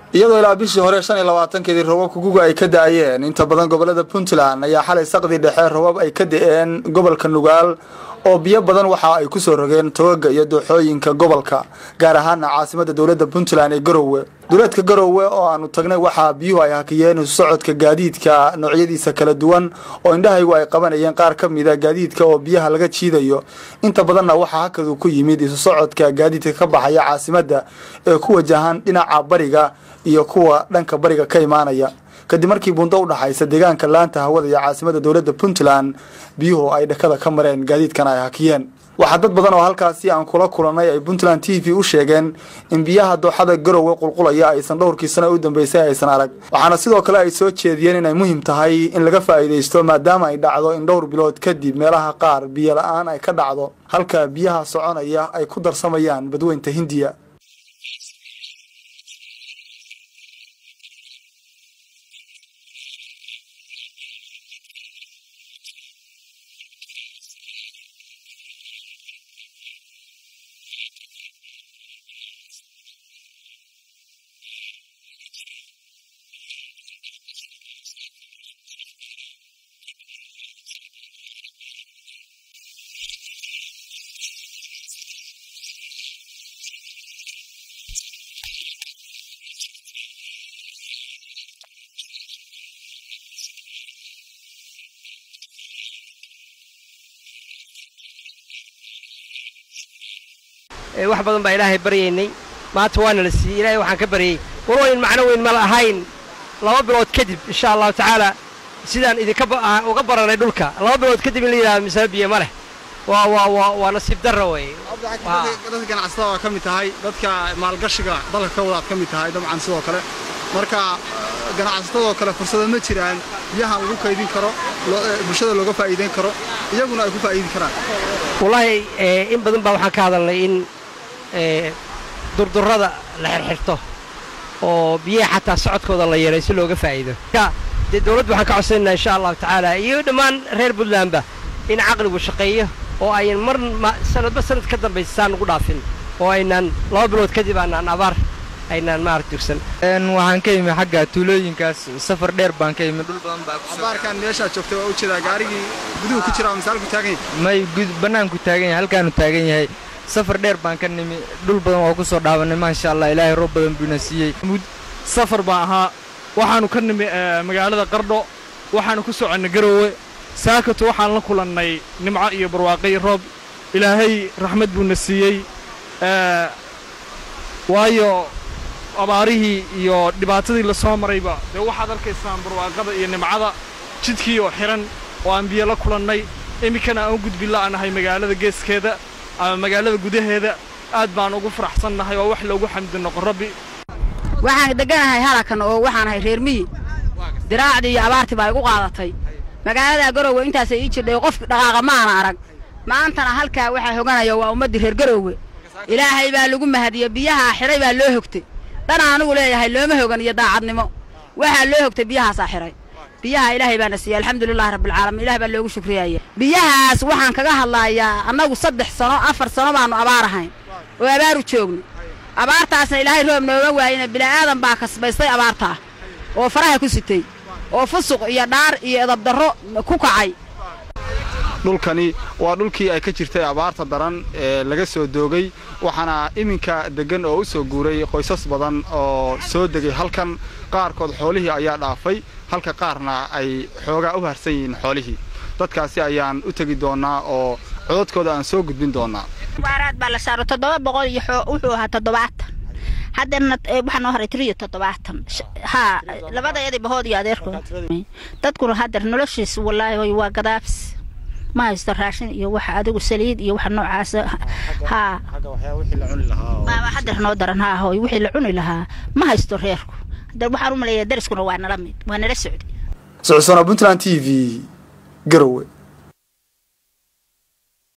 iyadoo ilaa bishii hore shan iyo labaatankeedii roobabka guga ay ka da-ayeen inta badan gobolada puntland ayaa xalay saqdii dhexe roobab ay ka da-een gobolka nugaal oo biyo badan waxa ay kusoo rogeen togaga iyo dooxooyinka gobolka gaar ahaana caasimada dowladda puntland ee garowe duleedka garowe oo aanu tagnay waxaa biyuhu ay hakiyeen isu socodka gaadiidka noocyadiisa kala duwan oo indhahaygu ay qabanayeen qaar ka mida gaadiidka oo biyaha laga jiidayo inta badanna waxaa hakadu ku yimid isu socodka gaadiidka ka baxaya caasimada ee ku wajahan dhinaca bariga iyo kuwa dhanka bariga ka imaanaya kadib markii buundo u dhaxaysa deegaanka laanta hawada iyo caasimada dowladda puntland biyuhu ay dhakada ka mareen gaadiidkana ay hakiyeen waxaa dad badan oo halkaasi aan kula kulannay ay puntland t v u sheegeen in biyaha dooxada garowe qulqulaya aysan dhowrkii sano u dambeysay aysan arag waxaana sidoo kale ay soo jeediyeen inay muhiim tahay in laga faa'iidaysto maadaama ay dhacdo in dhowr bilood kadib meelaha qaar biyo la-aan ay ka dhacdo halka biyaha soconaya ay ku darsamayaan badweynta hindiya wax badan baa ilaahay baryaynay maanta waana la siiyey ilaahay waxaan ka baryey walooyin macno weyn ma la ahayn laba bilood kadib insha allahu tacaala sidaan idinka uga baranay dhulka laba bilood kadib in la yidhahdo misaba biyo ma leh waa waa waa waa nasiib darra weeye dadka ganacsatada waa ka mid tahay dadka maalgashiga dalka ka wadaad ka mid tahay dabcan sidoo kale marka ganacsatadoo kale fursado ma jiraan biyahan lagu kaydin karo bulshada looga faa'iidayn karo iyaguna ay ku faa'iidi karaan wallaahi in badan baa waxaan ka hadalnay in durdurrada la xirxirto oo biyaha xataa socodkooda la yeelay si looga faa'iido dee dawladdu waxaan ka codsanaynaa insha allahu tacaala iyo dhammaan reer puntlandba in caqligu shaqeeyo oo ayan mar sanadba sanad ka dambaysa saan ugu dhaafin oo aynaan laba bilood kadib aanaan abaar aynaan maarata dugsan waxaan ka imi xagga tuulooyinkaas safar dheer baan ka imi dhul badan baa abaarkan meeshaad joogtay waa ujeedaa gaarigii guduhu ku jira misaalku taagan yahay may bannaanku taagan yahay halkaanu taagan yahay safar dheer baan ka nimi dhul badan waa ku soo dhaawannay maasha allah ilaahay roob badan buuna siiyey safar baan ahaa waxaannu ka nimi magaalada qardho waxaannu ku soconnay garoowe saakato waxaan la kulannay nimco iyo barwaaqay roob ilaahay raxmad buuna siiyey waayo abaarihii iyo dhibaatadii la soo marayba dee waxaad arkaysaan barwaaqada iyo nimcada jidkii oo xidhan oo aan biyo la kulannay iminkana aan u gudbin la'anahay magaalada geeskeeda ama magaalada gudaheeda aad baan ugu faraxsannahay oo wax loogu xamdi noqo rabbi waxaan degganahay halakan oo waxaan ahay reer miyi diraacdii iyo abaartii baa igu qaadatay magaalada garowe intaasay ii jirdhay qof dhaqaaqa maana arag maantana halkaa waxaa hoganaya waa ummaddii reer garowe ilaahay baa lagu mahadiyey biyahaa xidhay baa loo hogtay dhan anigu leeyahay looma hogan iyo daacadnimo waxaa loo hogtay biyahaasaa xidhay biyaha ilaahay baana siiyey alxamdulilahi rabbilcaalamiin ilaah baa loogu shukriyaya biyahaas waxaan kaga hadlayaa annagu saddex sano afar sano baannu abaar ahayn oo abaaru joogno abaartaasna ilaahay roob nooga waayina bila'aadan baa kasbaystay abaartaa oo faraha ku sitay oo fusuq iyo dhaar iyo edabdarro ku kacay dhulkani waa dhulkii ay ka jirtay abaarta daran ee laga soo doogay waxaana iminka deggan oo u soo guuray qoysas badan oo soo degay halkan qaarkood xoolihii ayaa dhaafay halka qaarna ay xoogaa u harsan yihiin xoolihii dadkaasi ayaan u tegi doonnaa oo cododkooda aan soo gudbin doonnaa waaraad baa la saaro toddoba boqol iyo wuxuu ahaa toddobaatan haddana waxaa noo haray tiriyo toddobaatan haa labadayadii bahood iyo adeerkood dadkuna haddeer noloshiis wallaahi waa gadaabs ma haysto raashin iyo waxa adigu saliid iyo waxa noocaas haa haddeer noo daran haa hooy wixii la cuni lahaa ma haysto reerku haddeer waxaan u maleeyaa dariskuna waa nala mid waa nala socday socosona puntland t v garowe